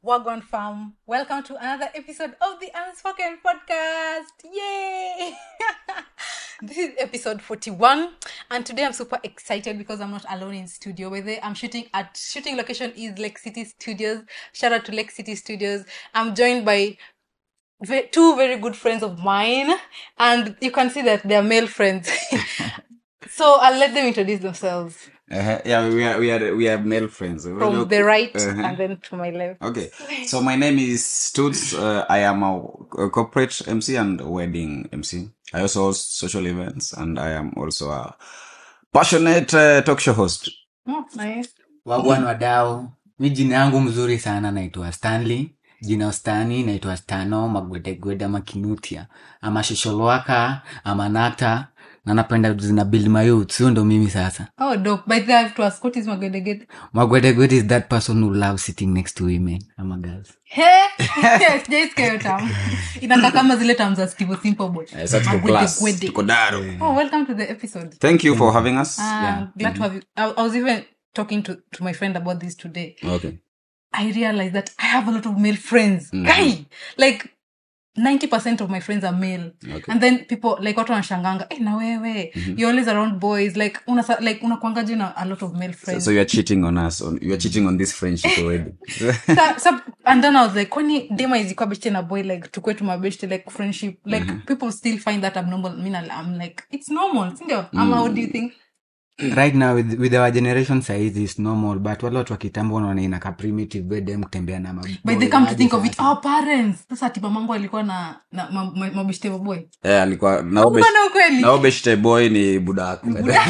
Wagwan Farm. Welcome to another episode of the Unspoken Podcast. Yay! this is episode 41, and today I'm super excited because I'm not alone in studio. With it, I'm shooting at shooting location is Lake City Studios. Shout out to Lake City Studios. I'm joined by ve- two very good friends of mine, and you can see that they're male friends. so I'll let them introduce themselves Uh-huh. Yeah, we are we are we are male friends. from the right Uh-huh. and then to my left. Okay, so my name is Stutz. Uh, I am a, a corporate MC and wedding MC. I also host social events, and I am also a passionate uh, talk show host. Oh, nice. wagwan wadau mi jina yangu mzuri sana naitwa stanley jina ustani naitwa stano magwedegwede ama kinutia ama shosholwaka ama nata na napenda zina build my youth sio ndo mimi sasa Oh, dope. By the way, I have to ask, what is Magwedeged? magwedegwede is that person who loves sitting next to women ama girls He? Sijaisikia hiyo term. Inakaa kama zile terms za Steve Simple Boy. Uh, so tuko class, Magwedegwede. tuko daro. Oh, welcome to the episode. Thank you for having us. Uh, Glad to have you. I, I was even talking to, to my friend about this today. Okay. I realized that I have a lot of male friends. Guy, like 90% of my friends are male. Okay. And then people like watu wanashanganga, eh, na wewe, you're always around boys. Like una like unakwangaje na a lot of male So, friends. so you are cheating on us. On you are cheating on this friendship already. Sa- sa- and then I was like, kwani dema izikuwa beshte na boy like tukwe tumabeshte like friendship like people still find that abnormal I mean, I'm like it's normal sindio ama how do you think right now with, with our generation saizi is normal but wale watu wa kitambo wanaona inaka primitive bedem kutembea na maboy. but they come to Hadi think of it sasa. our parents sasa ati mamangu alikuwa na, na ma- ma- mabeshte maboy yeah, alikuwa naobe Mbona ukweli naobeshte boy ni budak.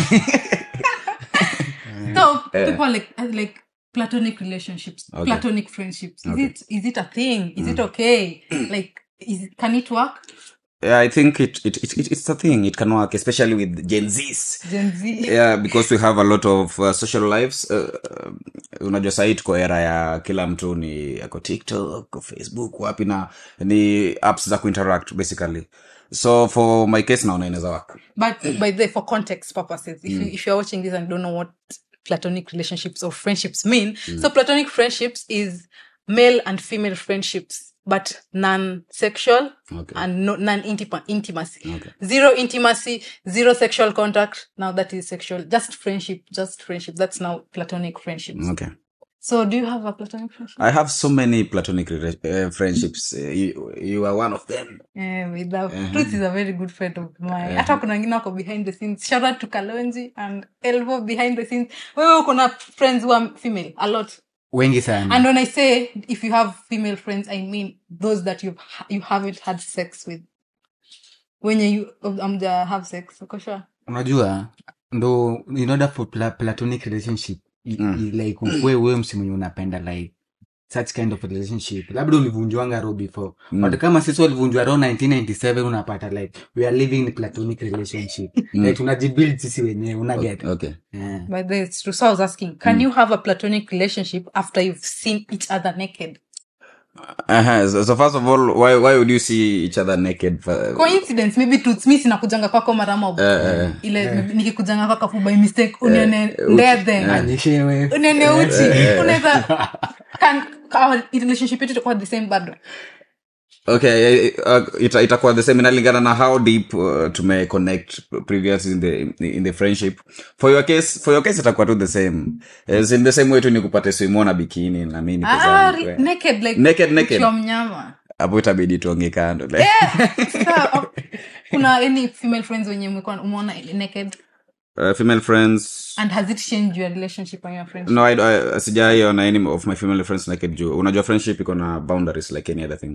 so people are like uh, like platonic relationships Okay. platonic friendships is Okay. it is it a thing is it okay like is it, can it work Yeah, I think it, it, it, it it's a thing. It can work, especially with Gen Zs. gen z yeah because we have a lot of uh, social lives uh, uh, unajua sahii tuko era ya kila mtu ni ako tiktok ako facebook wapi na ni apps za kuinteract basically so for my case naona inaweza work But by the for context purposes, if you if you're watching this and don't know what platonic relationships or friendships mean, so platonic friendships is male and female friendships, but non-sexual Okay. and no, non-intima- intimacy. Okay. Zero intimacy, zero sexual contact. Now that is sexual, just friendship, just friendship. That's now platonic friendships. okay So do you have a platonic friendship? i have so many platonic rela- uh, friendships uh, you, you are one of them Yeah, with that. Truth is a very good friend of mine. Hata kuna wengine wako behind the scenes. Shout out to Kalonji and Elvo behind the scenes. Wewe uko na friends who are female a lot. wengi sana And when I say if you have female friends, I mean those that you you haven't had sex with. When you um have sex, uko sure? unajua ndo in order for pla platonic relationship i, i, like ukwe wewe msi mwenye unapenda like such kind of relationship labda ulivunjwanga ro before mm. but kama sisi walivunjwa ro 1997 unapata like we are living in platonic relationship like tunajibuild sisi wenyewe unaget okay yeah. But then it's true. So I was asking, can you have a platonic relationship after you've seen each other naked? uh-huh. so, so first of all why, why would you see each other naked for, coincidence maybe tutsmi sinakujanga kwako mara mob eh. ile nikikujanga kwako fu by mistake unione ndethe anyeshewe unione uchi unaweza can our relationship yetu itakuwa the same bado okay eh, uh, ita, itakuwa the same inalingana na how deep uh, tume connect previous in the in the friendship for your case for your case itakuwa tu the same As in the same way tu ni kupate swimona bikini na mimi niko ah, zangu, re- eh. naked like Naked, naked. ukiwa mnyama hapo itabidi tuonge kando like. Sasa, uh, kuna any female friends wenye umekuwa- umeona naked uh, female friends and has it changed your relationship and your friendship no I, I, sijaiona any of my female friends naked juu unajua friendship iko na boundaries like any other thing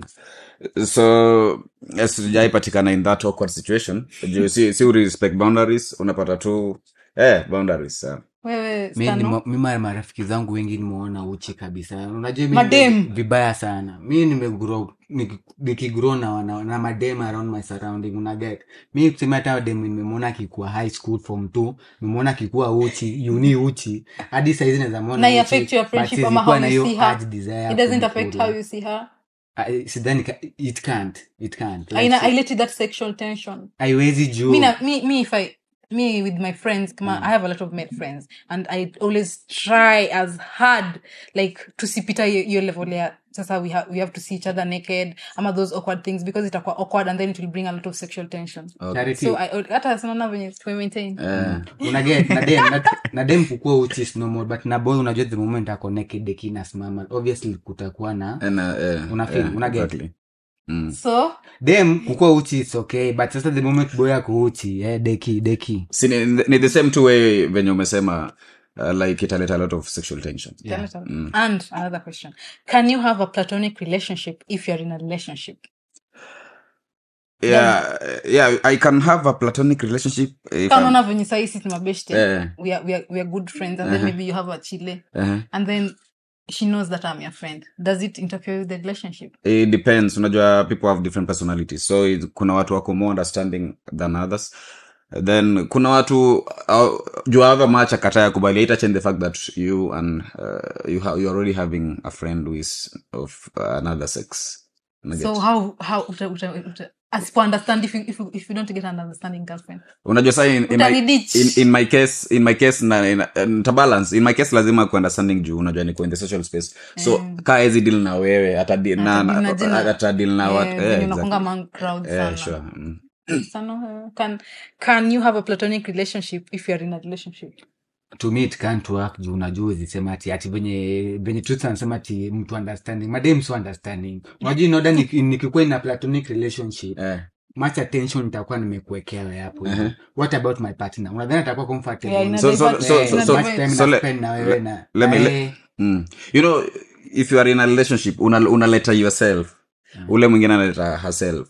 so yes, sijaipatikana in that awkward situation juu si, si respect boundaries unapata tu eh, boundaries uh. wewe mi Stano? nimo- mi mara marafiki zangu wengi nimeona uchi kabisa unajua mi Madem. nime- vibaya sana mi nimegrow niki- nikigrow na, na, na madem around my surrounding unaget mi kusema hata dem nimemwona akikuwa high school form t nimemwona akikuwa uchi uni uchi hadi saizi naweza mwona na uchi, i affect your but friendship ama sizikuwa how na you hiyo see her urge desire it doesn't kumkula. affect how you see her I- sidhani ka- it can't it can't Like, aina si- i let it that sexual tension haiwezi juu me, na, me, me if i me with my friends kama i have a lot of male friends and i always try as hard like tusipita hiyo hiyo level ya sasa we, ha we have to see each other naked ama those awkward things because itakuwa awkward and then it will bring a lot of sexual tension Charity. so I- hata sinaona venye tume-maintain. Eh, unaget na dem na, na dem kukua uchi is normal but na boy unajua the moment ako naked deki inasimama obviously kutakuwa na and, uh, eh, Una feel, eh, una get. exactly. Mm. so dem kukua uchi is okay but sasa the moment boy ako uchi eh, deki deki Si ni, ni the same two way venye umesema uh, like italeta a lot of sexual tension Yeah. and another question can you have a platonic relationship if you're in a relationship yeah, yeah i can have a platonic relationship if kama I'm- unaona venye sahii sisi mabeshte Eh. we, are, we, are, we are good friends and then maybe you have a chile uh-huh. and then she knows that i'm your friend does it interfere with the relationship it depends unajua people have different personalities so it, kuna watu wako more understanding than others then kuna watu uh, juu however much akataya kubali ita change the fact that you and uh, you ha- you're already having a friend who is of uh, another sex Unaget? so how how uta, uta, uta, asipo understand if you, if you, if you don't get an understanding girlfriend unajua sa in, in, my, Utaniditch. in, in my case in my case na, in, ntabalance in my case lazima ku understanding juu unajua niko in the social space so mm. kaa ezi deal na wewe atadil na, Atadil na na, jina. atadil na Eh, wat, venye eh, exactly. unakuanga man crowd Eh, sana sure. Mm. sana eh, can can you have a platonic relationship if you're in a relationship to me it can't work juu unajua zisema ati ati venye venye truth anasema ati mtu understanding madem so understanding unajua inoda nikikuwa in a platonic relationship Eh. much attention nitakuwa nimekuwekea wewe hapo what about my partner unadhani atakuwa comfortable Yeah, ina So- so- divert- so- Eh, so- ina so- much divert- time so na le- spend na wewe na let me- na le- yeye. Mm. you know if you are in a relationship una- unaleta yourself ule mwingine analeta herself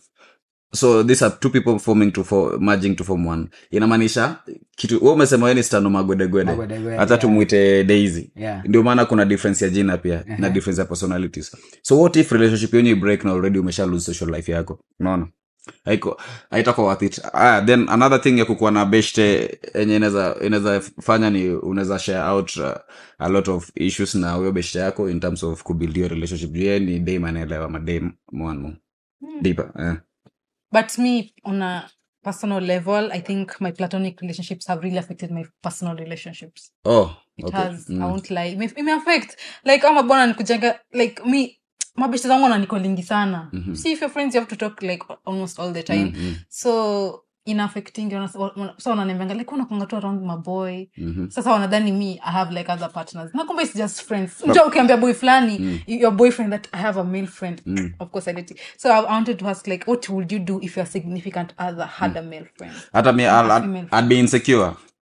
so these are two people forming to for, merging to form one inamaanisha kitu we umesema weni stano magwedegwede Magwedegwede, hata yeah. tumwite daisy Yeah. ndio maana kuna difference ya jina pia na difference ya personalities so what if relationship yenyu ibreak na already umesha lose social life yako unaona haiko haitakuwa worth it ah, then another thing ya kukuwa na beshte enye inaweza inaweza fanya ni unaweza share out uh, a lot of issues na huyo beshte yako in terms of kubuild your relationship juu yeye ni dam anaelewa madam mwanmu deeper eh. but me on a personal level i think my platonic relationships have really affected my personal relationships oh it okay. has Mm. i won't lie ime, ime affect like ama bwana nikujenga like me mabeshte zangu wananikolingi sana Mhm. see if your friends you have to talk like almost all the time Mhm. so inaffecting so wananiambianga like unakwanga tu around maboy Mhm. sasa wanadhani me i have like other partners na kumbe it's just friends mja ukiambia boy fulani your boyfriend that i have a male friend of course i did it. so i wanted to ask like what would you do if your significant other had a male friend hata mi I'll, I'd, female. I'd be insecure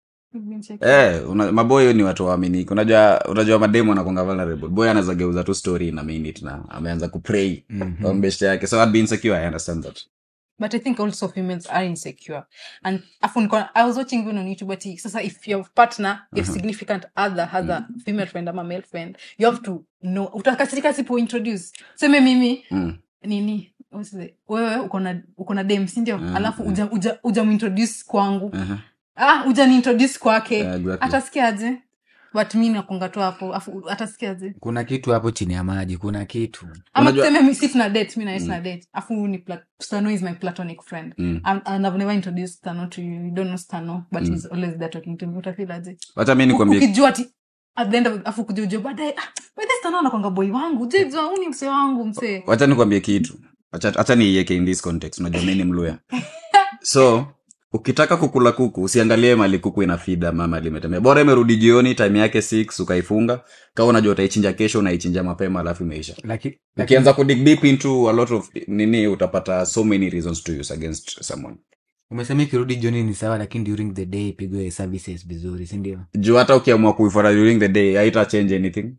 Eh, una, maboyo ni watu waaminiki unajua unajua mademu anakonga vulnerable boy anaweza geuza tu story in a minute na ameanza kupray mm-hmm. ombeshte yake so I'd be insecure i understand that but i think also females are insecure and afu niko- i was watching even on youtube ati sasa if your partner your significant other has a female friend ama male friend you have to know utakasirika sipo introduce seme mimi mm. nini what's it? wewe uko na uko na dem sindio alafu uja, uja, uja muintroduce kwangu uh-huh. ah uja niintroduce kwake Yeah, exactly. atasikiaje but mi nakonga tu hapo afu atasikiaje kuna kitu hapo chini ya maji kuna kitu ama Unajua- tuseme mi- si tuna date mi naye tuna date afu huyu ni pla- stano is my platonic friend Mm. and, and i've never introduced stano to you you don't know stano but he's always there talking to me utafilaje wacha mi nikwambie ukijua ati at the end of afu kuja ujua baadaye ah, by this stano anakwanga boy wangu jejua huu ni msee wangu msee wacha nikwambie kitu Wacha- wacha niiweke in this context unajua mi ni mluya so ukitaka kukula kuku usiangalie mali kuku ina fida ama mali imetembea bora imerudi jioni time yake 6 ukaifunga kama unajua utaichinja kesho unaichinja mapema alafu imeisha Laki- ukianza kudig deep into a lot of nini utapata so many reasons to use against someone umesema ikirudi jioni ni sawa lakini during the day ipigwe services vizuri sindio juu hata ukiamua kuifuata during the day haita change anything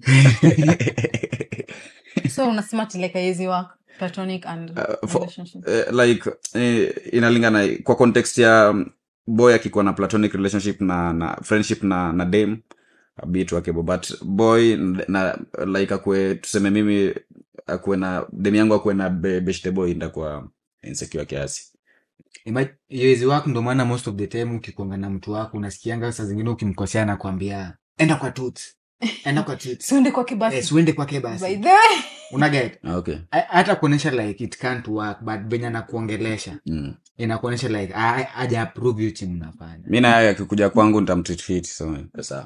so unasema ati like haiwezi work platonic and Uh, for- relationship eh, like eh, inalingana kwa context ya um, boy akikuwa na platonic relationship na na friendship na na dame bit wakebo but boy na like akue tuseme mimi akuwe na demu yangu akuwe na be, beshte boy ndakuwa insecure kiasi iwezi wako ndo maana most of the time ukikonga na mtu wako unasikianga saa zingine ukimkosea na kuambia enda kwa tut enda kwa chips siende kwake basi eh, siuende kwake by basi the way unaget okay hata kuonyesha like it can't work but venye anakuongelesha mm. inakuonyesha like a- aja approve hiyo chini mnafanya mi naye akikuja kwangu nitamtreat fit so sawa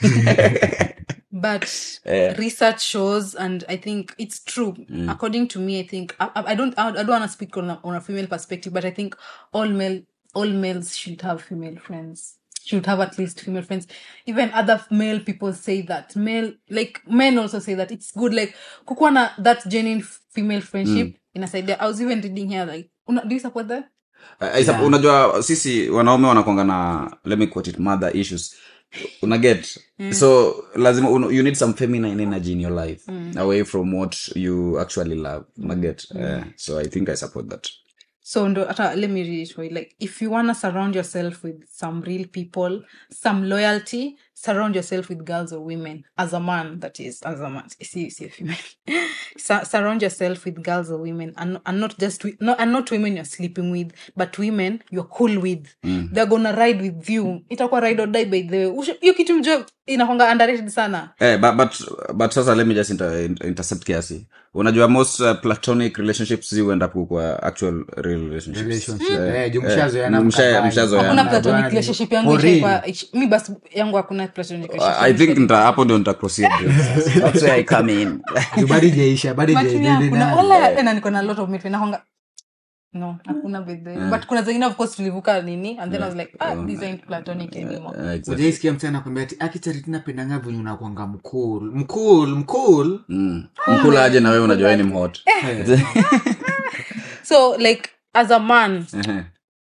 but Eh. research shows and i think it's true according to me i think i, I I don't i don't want to speak on a, on a female perspective but i think all male all males should have female friends should have at least female friends even other male people say that male like men also say that it's good like kukuwa na that genuine female friendship inasaidia i was even reading here like una, do you support that Uh, isa- unajua sisi wanaume wanakwanga na let me quote it mother issues unaget so lazima un, you need some feminine energy in your life away from what you actually love unaget uh, so i think i support that So ndo hata let me reiterate like if you wanna surround yourself with some real people, some loyalty, surround yourself with girls or women as a man that is as a man. See, see a female. Sur- surround yourself with girls or women and, and not just wi- no, and not women you're sleeping with, but women you're cool with. They're gonna ride with you. Itakuwa ride or die by the way. Usha- Hiyo kitu mjua inakwanga underrated sana. Eh, but, but, but sasa let me just inter, inter, intercept kiasi unajua most uh, platonic relationships zi huenda kwa actual real relationships relationship Eh, eh, juu eh, mshazoeana msha- mkabali. mshazoeana. Hakuna Yeah. platonic Bali. relationship yangu For real. ishaikuwa- ish- mi basi yangu hakuna platonic relationship. i think nita hapo ndio nita proceed that's where i come in Juu bado ijaisha bado But me, ijaendelea hakuna- nayo. wala tena niko na lot of meat nakwanga no hakuna bedhe but kuna zengine of course tulivuka nini and then i was like ah these ain't platonic anymore Eh, exactly. ujaisikia mtu anakwambia ati akicharitina napendanga venye unakwanga mkul mkul mkul Mm. mkula aje na wewe unajua wewe ni mhot so like as a man Ehe.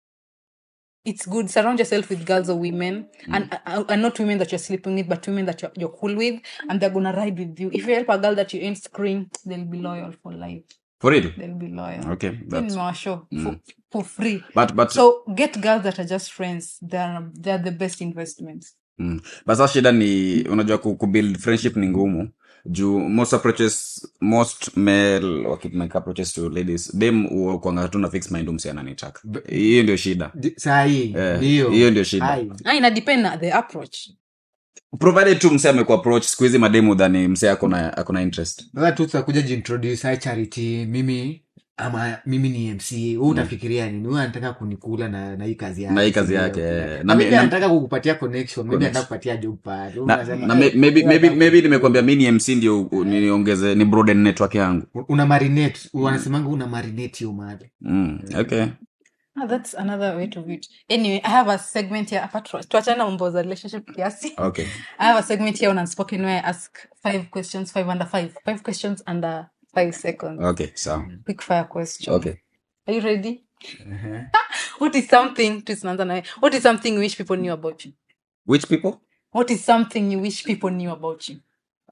it's good surround yourself with girls or women and, uh, and not women that you're sleeping with but women that you're, you're cool with and they're gonna ride with you if you help a girl that you ain't screen they'll be loyal for life for real they'll be loyal okay Hii that's nimewashow for, for free but but so get girls that are just friends they're, they're the best investments mm. but sasa shida ni unajua ku, kubuild friendship ni ngumu juu most approaches most male wakimake approaches to ladies dem kwanga tu na fix mind umsi ananitaka hiyo ndio shida sahii Eh, ndio hiyo ndio shida. Ai. ah, ina depend na the approach provided tu mse amekuwa approach siku hizi mademu dhani mse akona akona interest sasa tu tutakuja jintroduce hai charity mimi ama mimi ni mc huu utafikiria nini huyu anataka kunikula na, na hii kazi yake Na hii kazi sindio? yake, eh. Na Na mi- maybe na- anataka kukupatia connection maybe Connection. anataka kupatia job pad Huyu na, unasema, na eh, may- maybe, huyu maybe, anataka- maybe nimekwambia mi ni mc ndio u- niongeze ni broaden network yangu una marinate wanasemanga una marinate hiyo mali mm. okay ah, that's another way to view it anyway i have a segment here apart tuachana na mambo za relationship kiasi okay i have a segment here on unspoken where i ask five questions five under five five questions under five seconds okay sawa quick fire question okay are you ready what is something tunaanza nawe what is something you wish people knew about you which people what is something you wish people knew about you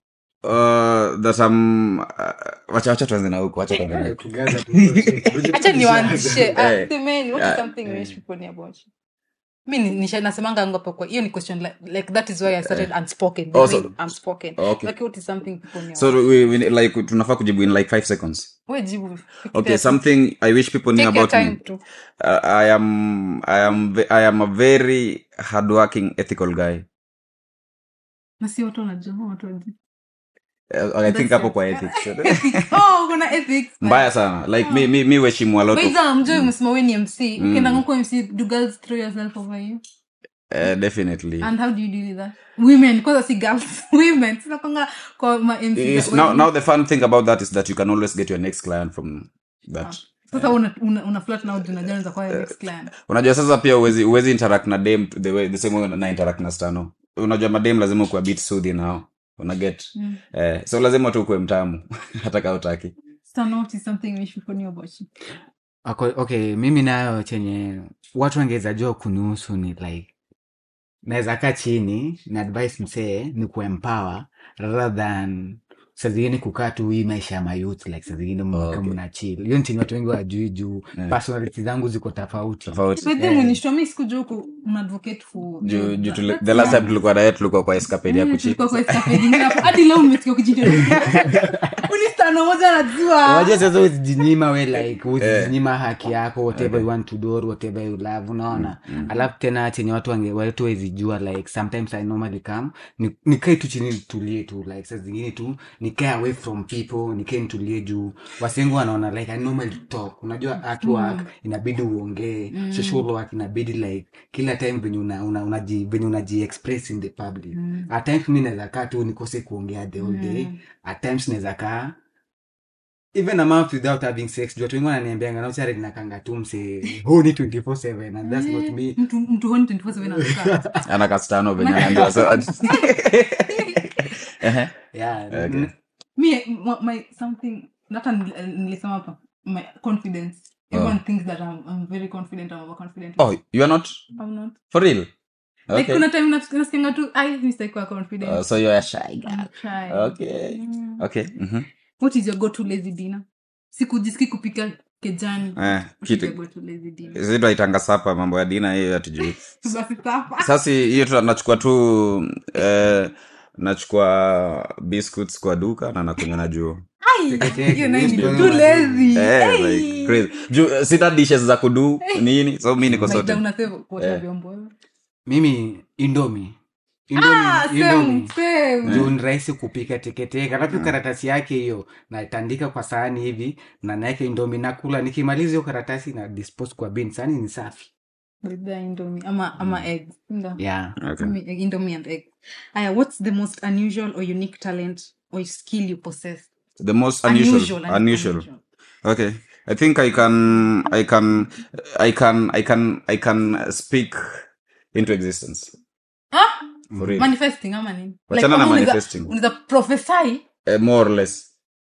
uh, that um, uh, wacha wacha tuanze na huko wacha tuanze na huko acha niwaanzishe Ah, Eh, semeni, what ah, is something you wish people knew about you mi ni- nisha- nasemanga ngapo kwa hiyo ni question like, like that is why i started unspoken the Oh, way so- unspoken Okay. like what is something people knew so we, we, like tunafaa kujibu in like five seconds we jibu okay Fikiria tu. something i wish people knew Take your about me time to uh, i am i am ve- i am a very hardworking ethical guy na si watu wanajua watu wanajua uh, i think That's hapo it. kwa ethics oh kuna ethics mbaya sana like mi mi mi heshimu a lot of Waiza mjoi umesema we ni mc ukienda ngoko mc do girls throw yourself over you uh, definitely and how do you deal with that women kwanza si girls women sinakwanga kwa ma mc It's- now, now the fun thing about that is that you can always get your next client from that sasa una, una, una flat na ujuna gani za kwa your next client unajua sasa pia uwezi, uwezi interact na dem the, way, the same way na interact na stano unajua madem lazima ukuwa bit soothing nao unaget Mm. eh, so lazima tu ukuwe mtamu hata kaa utaki so not is something we should know about you Ako- okay mimi nayo chenye watu wangeweza jua kunihusu ni like naweza kaa chini na advice msee ni kuempower rather than saa zingine kukaa tu hii maisha ya mayouth like saa zingine Okay. okay. mna chill hiyo nchini watu wengi wajui juu Yeah. personality zangu ziko tofauti tofauti but then unishow mi sikujua huku una advocate for juu juu tule- That's the last young. time tulikuwa naye tulikuwa kwa escapade ya Mm, kuchip tulikuwa kwa escapade ingine hapo. hadi leo umesikia ukijintroduce. Unistano kuna moja anajua Wajua sasa usijinyima we like usijinyima haki yako whatever you want to do or whatever you love unaona alafu tena chenye watu wange watu wezijua like sometimes i normally come ni- nikae tu chini nitulie tu like saa zingine tu nikae away from people nikae nitulie juu wasengu wanaona like i normally talk unajua at work inabidi uongee social work inabidi like kila time venye una, una, unaji venye unaji express in the public at times mi naweza kaa tu nikose kuongea the whole day at times naweza kaa even a month without having sex juu watu wengi wananiambianga nauchare nakanga tu mse honi 24/7 and that's not me mtu mtu honi 24/7 anakaa. ana kastano venye anaambiwa so Ehe. yeah Okay. me my, my something hata nil- nilisema hapa my confidence everyone thinks that I'm, I'm very confident I'm overconfident oh you are not I'm not for real like okay kuna time nas- nasikianga tu ai mistake kwa confident uh, so you are a shy girl I'm shy. okay Mm. okay mhm what is your go to lazy dinner sikujiski kupika kejani eh What is kitu your go to lazy dinner sisi tunaitanga sapa mambo ya dina hiyo hatujui basi sapa sasa hiyo tu nachukua tu eh, nachukua biscuits kwa duka na nakunywa na juu Ai, Teketeke, hiyo nayo ni yes, too bro. lazy Eh, Hey. like crazy. Juu, eh, sina dishes za kudu nini so mi niko Maita sote unasave kuosha Eh. vyombo wewe. mimi indomi Ah, same, same. juu ni rahisi kupika teketeke alafu karatasi yake hiyo natandika kwa sahani hivi na naeke indomi nakula nikimaliza hiyo karatasi na dispose kwa bin sahani ni safi With the indomie ama ama eggs Ndio. yeah okay. Indomie- indomie and eggs aya what's the most unusual or unique talent or skill you possess the most unusual Unusual, I mean unusual okay i think i can i can i can i can i can speak into existence Ah, for real manifesting ama nini Wachana kama na unaweza- manifesting. unaweza prophesy eh, more or less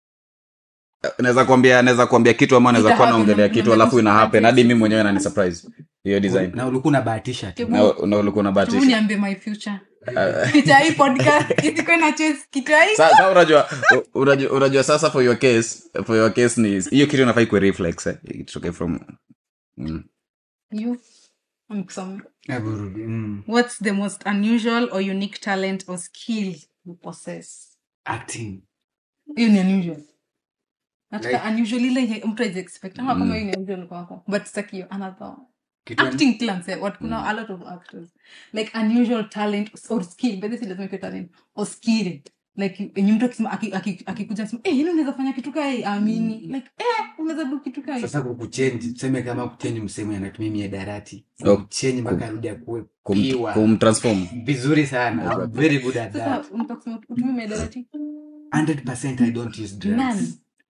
Eh, naweza kuambia naweza kuambia kitu ama naweza Ita kuwa happen, naongelea na- kitu na- alafu ina na- happen hadi mi mwenyewe nani surprise hiyo design na ulikuwa unabahatisha tu Hebu- na na ulikuwa hebu unabahatisha niambie my future kicha hii podcast isikuwe na chase kicha hii Sa- sa unajua u- unajua unajua sasa for your case for your case ni hiyo kitu inafai kuwe reflex eh? It's okay from mm. you nikusome Hebu rudi, mm. what's the most unusual or unique talent or skill you possess acting hiyo ni unusual nataka Like- unusual ile yenye mtu hawezi expect ama kama hiyo ni unusual kwako but sitaki hiyo another Kitu- acting kila mse what kuna a lot of actors like unusual talent or skill but this lazima ikuwe talent or skill like yenye mtu akisema aki- aki- akikuja asema eh yini unaweza fanya kitu kai amini like eh unaweza do kitu kai sasa kukuchenji tuseme kama kuchenji msemo anatumia miadarati Oh. kumchenji mpaka arudi akuwe kum, piwa kumtransform vizuri sana I'm very good at sasa that unataka kusema utumie medarati 100% I don't use drugs nani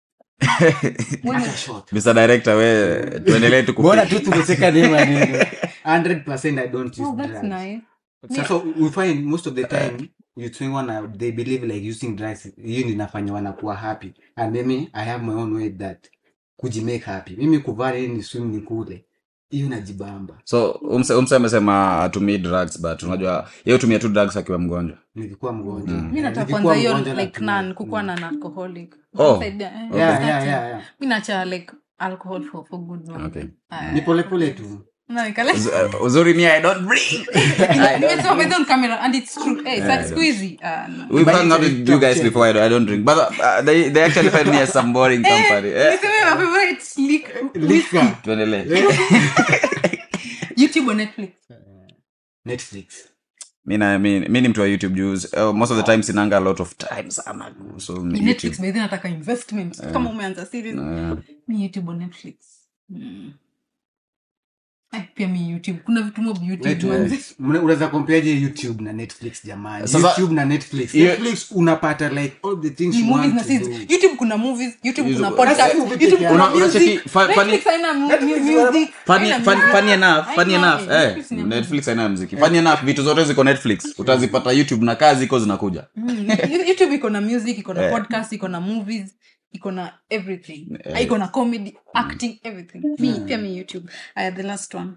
hata short Mr. Director we tuendelee tu bora kupi- tu tumeseka name maneno 100% I don't use oh that's drugs nice sasa we find most of the time youth wengi wana they believe like using drugs hiyo ndio inafanya wanakuwa happy and mimi i have my own way that kujimake happy mimi kuvaa ni swim ni kule hiyo najibamba so umse umse amesema atumii drugs but unajua yeye hutumia tu drugs akiwa mgonjwa nikikuwa mgonjwa mi nataka Nikikuwa kwanza hiyo mgonjwa like natumia. nan kukuwa na alcoholic Oh. Saidia, eh, yeah, yeah, starting. yeah, yeah. mi nacha like alcohol for, for good long. Okay. Ah, ni polepole tu na nikale- Uz- uh, uzuri mi i don't breathe Nimesema by the way on camera and it's true. Eh, sa- siku hizi, ah, no. we've But hung out it's- with you guys before i don't, I don't drink but uh, they, they actually find me as some boring company eh? Niseme my favorite lick- Lika. tuendelee YouTube or Netflix? netflix mi na- mi mi ni mtu wa youtube juice uh, most of the time sinanga a lot of time sana so ni Netflix youtube by the way nataka investment kama umeanza series Uh, mi youtube or netflix mm. Eh, pia mi youtube kuna vitu mob youtube manze. Netflix. Mna- unaweza kompeaje youtube na netflix jamani Sasa- youtube na netflix Hiyo- netflix unapata like all the things Ni you movies want na to series. do. youtube kuna movies youtube Hizo- kuna Sasa podcast movie youtube peke kuna Una- unacheki- music fa- funny- Netflix haina mu- Netflix mu- wana- music funny, haina funny, music. funny enough funny Haina, enough eh, eh, Netflix ni netflix haina mziki funny enough vitu zote ziko netflix utazipata youtube na kazi iko zinakuja Mm, youtube iko na music iko na Eh. podcast iko na movies iko na everything Eh. iko na comedy acting everything mi pia mi youtube aya the last one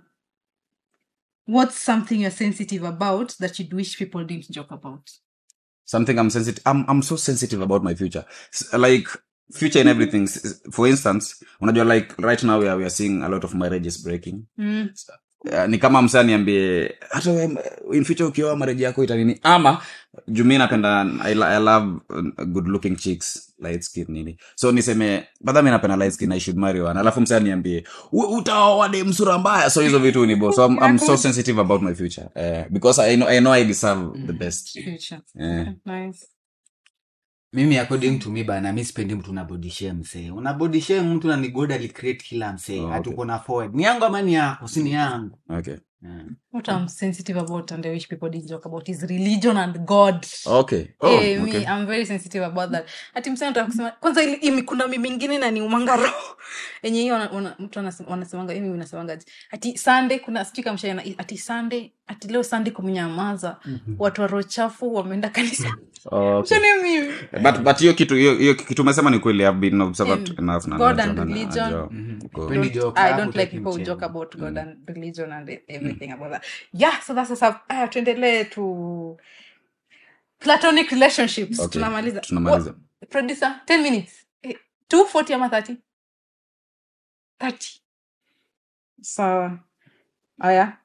what's something you're sensitive about that you'd wish people didn't joke about something i'm sensitive i'm, I'm so sensitive about my future S- like future in everything S- for instance unajua like right now we are, we are seeing a lot of marriages breaking mm. uh, ni kama msa niambie hata we, in future ukioa mareji yako itanini ama jumi napenda I, lo- I love uh, good looking chicks light skin nini so niseme badha mi napenda light skin i should marry one alafu msa niambie "U- utaoa de msura mbaya so hizo vitu ni bo so I'm, I'm so sensitive about my future uh, because I know, I know I deserve the best Future. Eh. Nice. mimi according to me bana mi sipendi mtu unabodishe msee unabodishe mtu na nigod alicreate kila msee Oh, hati okay. uko na forward ni yangu ama ni yako si ni yangu okay Yeah. What I'm sensitive about and I wish people did joke about is religion and God. okay oh, Eh, okay me, I'm very sensitive about that. Ati msana nataka kusema kwanza ili imi kuna mimi mingine na ni umanga roho. Yenye hiyo wana- wana- mtu anasema- wanasemanga mimi unasemanga ati ati Sunday kuna sijui kama mshaina ati Sunday ati leo Sunday kumenyamaza. Watu wa roho chafu wameenda kanisa. okay Mshane mimi. but but hiyo kitu hiyo hiyo kitu umesema ni kweli i've been observed Em, enough na God najua and na- religion. najua. Mhm. Uko- When- Really Don't- joke, I hapo don't like taki people who mchezo. joke about God and religion and everything about that. Yeah, so that's what's up. Aya, tuendelee to platonic relationships. Okay, Tunamaliza. tunamaliza. What- producer, 10 minutes. Eh, 240 ama 30? 30. Sawa. Aya.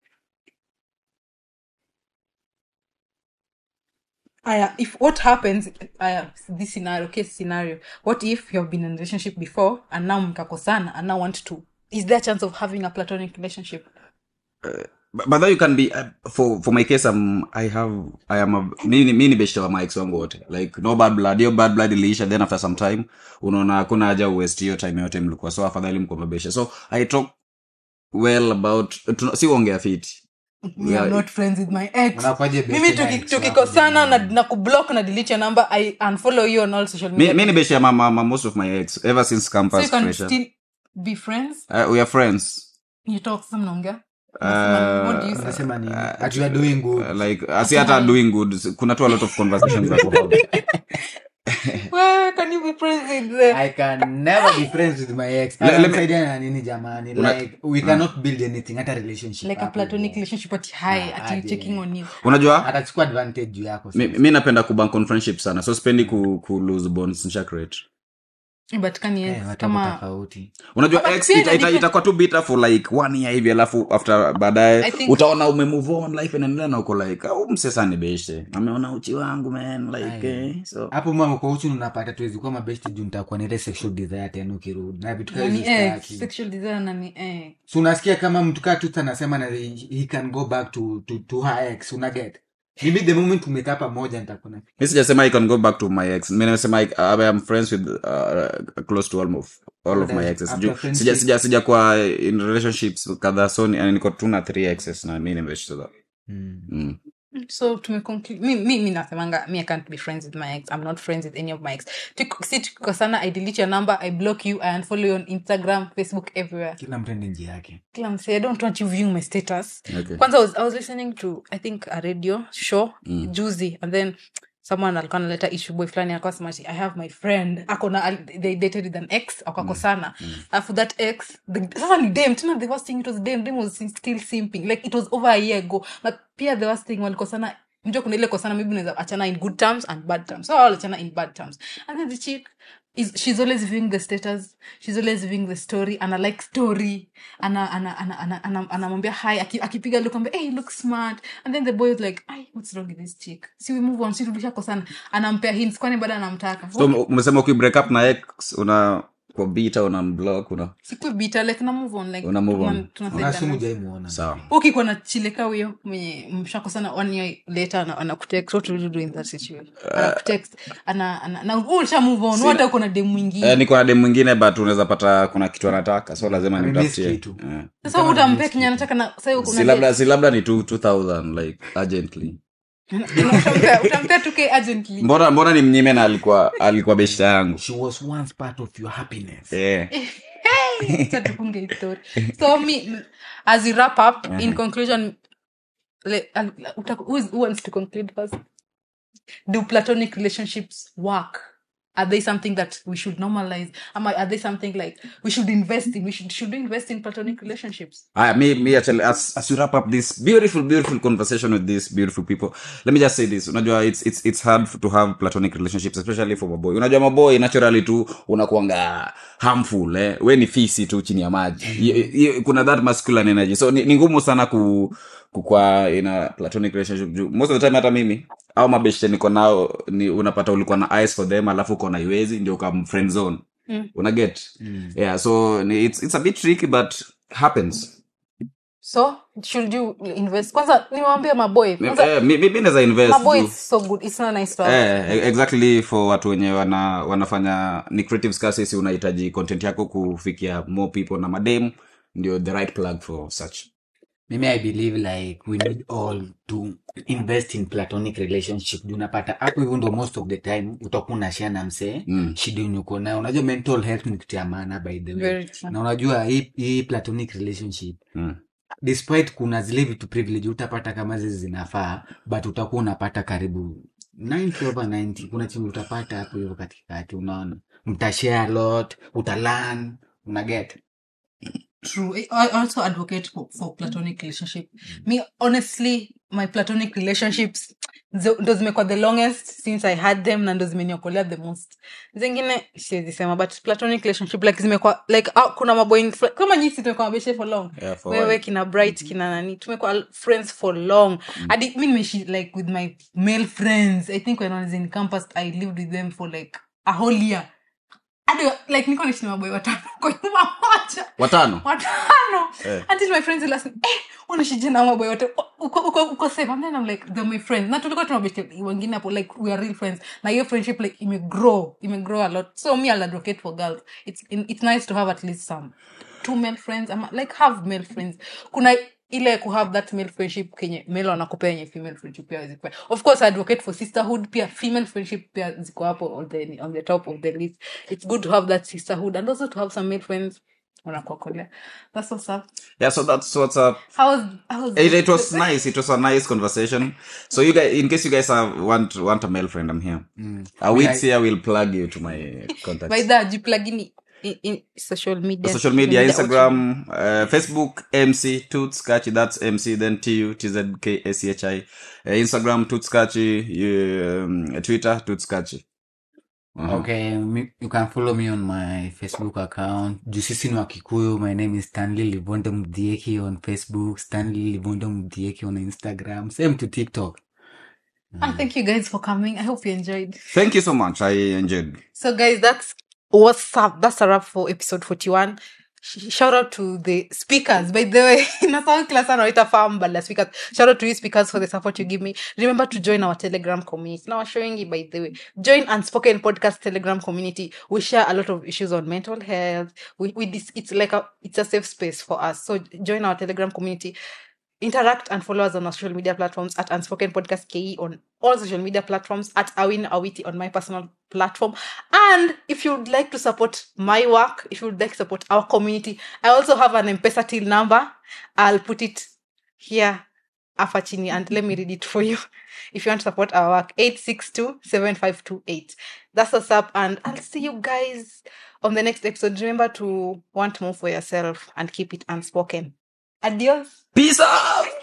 Aya, if what happens, aya, this scenario, case scenario, what if you have been in a relationship before and now mkakosana and now want to, is there a chance of having a platonic relationship? but but then you can be uh, for for my case I'm, i have i am a mi ni- mi ni beshte wa max wangu wote like no bad blood hiyo bad blood iliisha then after some time unaona hakuna haja uwest hiyo time yote mlikuwa so afadhali mko mabeshe so i talk well about tuna- si uongea fiti Me, Yeah. I'm not friends with my ex. Unakuwaje best Mimi tuki- friends wako tukikosana na, jamani? na kublock na delete your number, I unfollow you on all social mi, media. mi ni beshte ya mama ma, most of my ex ever since so campus you can pressure still be friends. uh, we are friends You talk, some mnaongea. Uh, what do you say? unasema nini Ati you are doing good uh, like asi hata doing good kuna tu a lot of conversations that we have Where can you be friends with the I can never be friends with my ex. Le- let me- Anamsaidia na nini jamani? Una- Like we cannot build anything hata relationship. like a hapo platonic hivyo. relationship at high Ah, at you aje. checking on you unajua Atachukua advantage juu yako. mi, mi napenda kubank on friendship sana so spendi ku, ku lose bonds nisha create but can you Eh, watu wako kama tofauti. unajua But ex pia ita- ina ita- depend- itakuwa tu bitter for like one year hivi alafu after I baadaye think- utaona umemove on life inaendelea na uko like au msesa ni beshe ameona uchi wangu man like Aye. eh, so hapo mama kwa uchu unapata tuwezi kuwa mabesti juu nitakuwa na ile sexual desire tena ukirudi na vitu kama nani hizo eh, sitaki. sexual desire nani eh so unasikia kama mtu kaa tu anasema na he he can go back to to to her ex unaget maybe the moment tumekaa pamoja nitakuwa na mi sijasema i can go back to my ex mi nimesema I, I am friends with uh, close to almost all of my After exes Ju- friendship- sija sija sija kwa in relationships kadhaa so ni- niko tu na three exes na mi nimeshtuka mm. mm. so tumeconclude mi, mi, mi nasemanga mi i can't be friends with my ex i'm not friends with any of my ex Tuki- si tukikosana i delete your number i block you i unfollow you on instagram facebook everywhere kila mtu ende njia yake kila msee i don't want you viewing my status okay. kwanza I was, i was listening to i think a radio show mm. juzi and then someone alikuwa analeta issue boy fulani alikuwa sema ati, i have my friend akona al- they dated with an ex akakosana alafu that ex the, sasa ni dem tena the worst thing it was dem dem was still simping like it was over a year ago but pia the worst thing walikosana mjua kuna ile kosana maybe unaweza achana in good terms and bad terms so waliachana in bad terms and then the chick is she's always viewing the status she's always viewing the story ana like story ana ana ana ana ana- anamwambia hi aki- akipiga look ambia hey you look smart and then the boy is like ay what's wrong with this chick si we move on si tulishako sana anampea hints kwani bado anamtaka so um- umesema ukibreak up na ex una kwa bita una mblock una sikwe bita like na move on like Una move on. tuna- tunasaidiana. unasimu jaimuona sawa ukikuwa na chileka huyo mwenye mshakosana one year later ana- anakutext what will you do in that situation anakutext ana ana na wewe ulisha move on hata uko na demu mwingine eh, niko na dem mwingine but unaweza pata kuna kitu anataka so lazima Amemiss nimtafutie kitu. Eh. sasa utampea kenye anataka na sasa uko si na labda si labda ni two- 2000 like urgently utampea utampea 2k urgently mbona mbona ni mnyime na alikuwa alikuwa beshta yangu she was once part of your happiness eh. Acha tufunge hii story. so me as we wrap up in conclusion le, uh, uta- who, is, who wants to conclude first do platonic relationships work are they something that we should normalize am are they something like we should invest in we should should we invest in platonic relationships Aya, me, me actually, as, as we wrap up this beautiful, beautiful conversation with these beautiful people, let me just say this. Unajua, it's, it's, it's hard to have platonic relationships, especially for maboy. Unajua, maboy naturally tu unakuanga harmful, eh? We ni fisi tu chini ya maji. Y- y- Kuna that masculine energy. So, ni, ni ngumu sana ku, kukwa in a platonic relationship juu most of the time hata mimi au mabeshte niko nao ni unapata ulikuwa na eyes for them alafu uko na iwezi ndio ukam friend zone Mm. unaget yeah so ni- it's, it's a bit tricky but happens so should you invest kwanza niwaambia maboy kwanza Eh, mi mi- mi naweza invest maboy juu- is so good it's not nice to have Eh, e- exactly for watu wenye wana, wanafanya ni creative scarcity unahitaji content yako kufikia more people na madem ndio the right plug for such mimi i believe like we need all to invest in platonic relationship Juu unapata hapo hivyo ndo most of the time utakuwa unashare na msee Mm. shida yenye uko nayo unajua mental health ni kitu ya maana by the way Very true. na unajua hii, hii platonic relationship mm. despite kuna zile vitu privilege utapata kama zizi zinafaa but utakuwa unapata karibu 90 over 90 kuna chingi utapata hapo hivyo katikati unaona mtashare a lot utalan unaget True. I I also advocate for, for platonic relationship. Me, honestly, my platonic relationships zo- ndo zimekuwa the longest since I had them na ndo zimeniokolea the most. Zingine siwezi sema but platonic relationship like zimekuwa like ah, kuna maboy kama nyisi tumekuwa mabeshe for long. Yeah, for Wewe while. kina bright kina nani tumekuwa friends for long. Hadi mi nimeishi like with my male friends. I think when I was in campus I lived with them for like a whole year. Hadi like niko naishi na maboy watano kwa nyumba moja watano watano Eh. until my friends will ask me eh unashije na maboy wote uko uko uko safe and then I'm like they're my friends na tulikuwa tunabeshte wengine hapo like we are real friends na hiyo friendship like ime grow ime grow a lot so me I'll advocate for girls it's it's nice to have at least some two male friends ama like have male friends kuna ile ku have that male friendship kenye male wanakupea yenye female friendship pia zikupea of course I advocate for sisterhood pia female friendship pia ziko hapo on the on the top of the list it's good to have that sisterhood and also to have some male friends wanakuokolea that's what's up yeah so that's what's up how was how was it, it was nice it was a nice conversation so you guys in case you guys have, want want a male friend i'm here a week here will plug you to my contacts by that jiplugini in, in social media social media instagram uh, facebook mc tutskachi that's mc then tu tzkshi uh, instagram tutskachi um, twitter tutskachi uh-huh. okay me, you can follow me on my facebook account juu sisi ni wakikuyu my name is stanley livonde mdhieki on facebook stanley livonde mdhieki on instagram same to tiktok and thank you guys for coming i hope you enjoyed thank you so much i enjoyed So, guys, that's what's up. That's a wrap for episode 41. Sh- Shout out to the speakers, by the way. Nasahau kila saa nawaita farm, but the speakers. Shout out to you speakers for the support you give me. Remember to join our Telegram community. Now, showing you, by the way. Join Unspoken Podcast Telegram community. We share a lot of issues on mental health. We, we dis- it's like a it's a safe space for us. So join our Telegram community interact and follow us on our social media platforms at unspoken podcast ke on all social media platforms at awin awiti on my personal platform and if you would like to support my work if you would like to support our community i also have an mpesa till number i'll put it here hapa chini and let me read it for you if you want to support our work 8627528 that's what's up and i'll see you guys on the next episode remember to want more for yourself and keep it unspoken adios peace out